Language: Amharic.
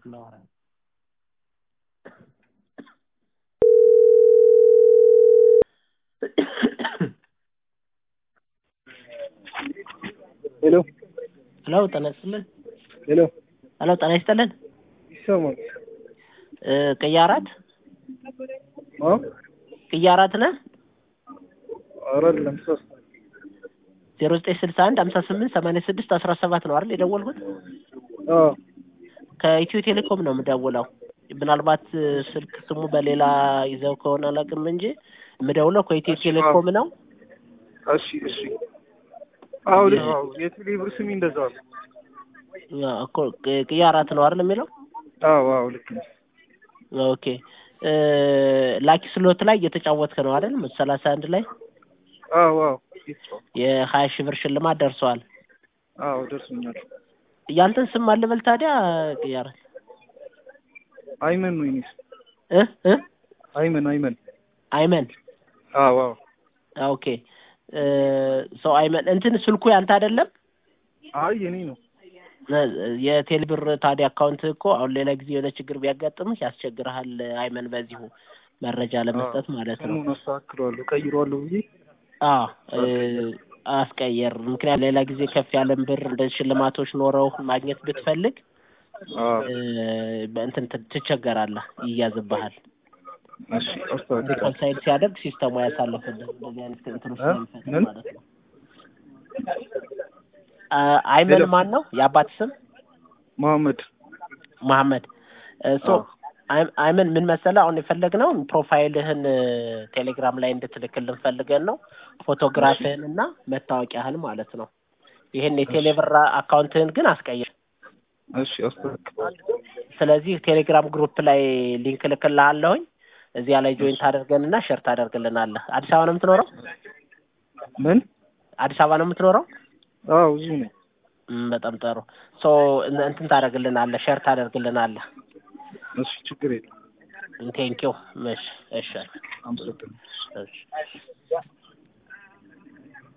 ላወራ ሄሎ ሄሎ ጤና ይስጥልን ሄሎ ሄሎ ጤና ይስጥልን ይሰማል? እ ቅያራት አዎ ቅያራት ነህ አይደለም ሶስት ዜሮ ዘጠኝ ስልሳ አንድ ሀምሳ ስምንት ሰማንያ ስድስት አስራ ሰባት ነው አይደል የደወልኩት አዎ ከኢትዮ ቴሌኮም ነው የምደውለው ምናልባት ስልክ ስሙ በሌላ ይዘው ከሆነ አላውቅም እንጂ የምደውለው ከኢትዮ ቴሌኮም ነው እሺ እሺ አዎ ልክ አዎ የቴሌ ብር ስሚ እንደዛ ነው አዎ እኮ ቅያራት ነው አይደል የሚለው አዎ አዎ ልክ ነው ኦኬ እ ላኪ ስሎት ላይ እየተጫወትክ ነው አይደል መቶ ሰላሳ አንድ ላይ አዎ አዎ የሀያ ሺህ ብር ሽልማት ደርሰዋል አዎ ደርሶኛል ያንተን ስም ማን ልበል ታዲያ ቅያራት አይመን ነው የእኔ ስም እ እ አይመን አይመን አይመን አዎ አዎ ኦኬ እ ሰው አይመን እንትን ስልኩ ያንተ አይደለም አይ የኔ ነው የቴሌ ብር ታዲያ አካውንት እኮ አሁን ሌላ ጊዜ የሆነ ችግር ቢያጋጥምህ ያስቸግርሃል አይመን በዚሁ መረጃ ለመስጠት ማለት ነው ስሙን አስተካክለዋለሁ ቀይረዋለሁ ብዬ አዎ እ አስቀየር ምክንያት ሌላ ጊዜ ከፍ ያለን ብር እንደዚህ ሽልማቶች ኖረው ማግኘት ብትፈልግ አዎ እ በእንትን ት- ትቸገራለህ ይያዝብሃል እሺ አስተካክላለሁ ሪኮንሳይል ሲያደርግ ሲስተሙ ያሳልፍልህ እንደዚህ አይነት እንትኖች እ? ስለሚፈጥር ምን? ማለት ነው አ አይመን ሄሎ። ማን ነው የአባት ስም መሐመድ መሐመድ እ ሶ አዎ። አይ- አይመን ምን መሰለህ አሁን የፈለግነው ፕሮፋይልህን እ ቴሌግራም ላይ እንድትልክልን ፈልገን ነው ፎቶግራፍህን እና መታወቂያህን ማለት ነው ይህን የቴሌብር አካውንትህን ግን አስቀይር እሺ አስተካክላለሁ ስለዚህ ቴሌግራም ግሩፕ ላይ ሊንክ ልክልሃለሁኝ እዚያ ላይ ጆይን ታደርገንና ሸር ታደርግልናለህ አዲስ አበባ ነው የምትኖረው ምን አዲስ አበባ ነው የምትኖረው አዎ እዚሁ ነኝ እም፣ በጣም ጥሩ ሶ እን- እንትን ታደርግልናለህ ሸር ታደርግልናለህ እሺ ችግር የለም ቴንኪው እሺ እሺ አመሰግናለሁ እሺ